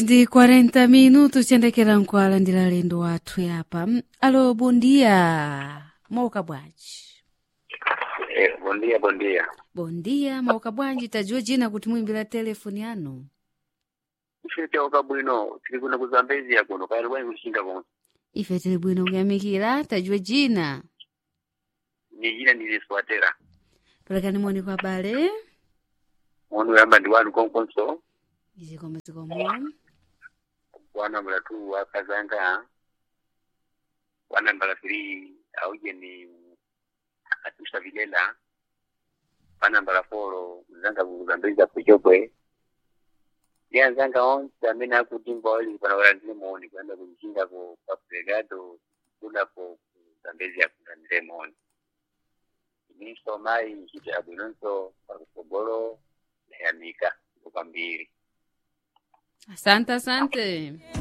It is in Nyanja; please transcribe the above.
ndi 40 minutos tiyendekera nkwala ndi lalendo wathu yapa Mm, alo bondia mauka bwanji Eh, bom dia, bom dia. bondia mauka bwanji tajiwa jina kuti muimbira telefoni yanu Ife tauka bwino, tili kuno kuzambezia kuno, kaya lwani kushinga konse. ife tili bwino kuyamikira tajiwa jina Ni jina niliswatera. pelekani moni kwa bale Munu yamba ndi wanu konkonso, izikomo zikomo wana mlatu wa kazanga, wana mbala three, auje ni atusha vilela, wana mbala folo, mzanga kuzambezia kuchokwe. Dia nzanga onse amene akutimba wali pana wala ndile muoni, kwenda kumchinga ko papregado, kuna ko kuzambezia kuzandile muoni. Niso mai nchite abwinonso pakutogolo nayamika kupambiri. asante asante